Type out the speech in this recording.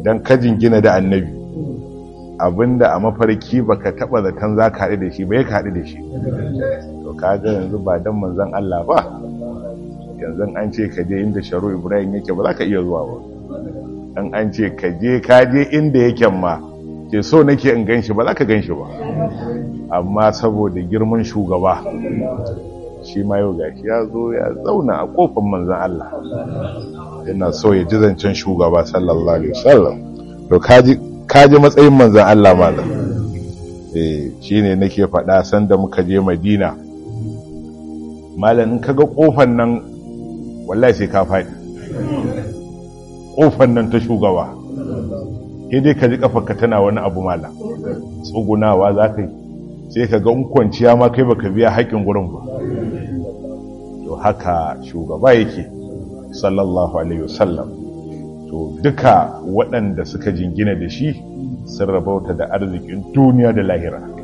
idan ka jingina da annabi abinda a mafarki baka taba zaton za ka haɗu da shi ba ya ka haɗu da shi to kaga yanzu ba dan manzon Allah ba yanzu an ce ka je inda sharu ibrahim yake ba za ka iya zuwa ba dan an ce ka je ka je inda yake ma ke so nake in ganshi ba za ka ganshi ba amma saboda girman shugaba shi ma yau gashi ya zo ya zauna a kofar manzon Allah yana so ya ji zancen shugaba sallallahu alaihi wasallam to kaji kaji matsayin manzon Allah malam eh shine nake faɗa sanda muka je Madina malam in kaga kofar nan wallahi sai ka faɗi kofar nan ta shugaba dai ka ji kafarka tana wani abu mala tsugunawa za ka yi sai ka ga kwanciya ma kai baka biya haƙƙin gurin ba to haka shugaba yake sallallahu alaihi wasallam to duka waɗanda suka jingina da shi sun rabauta da arzikin duniya da lahira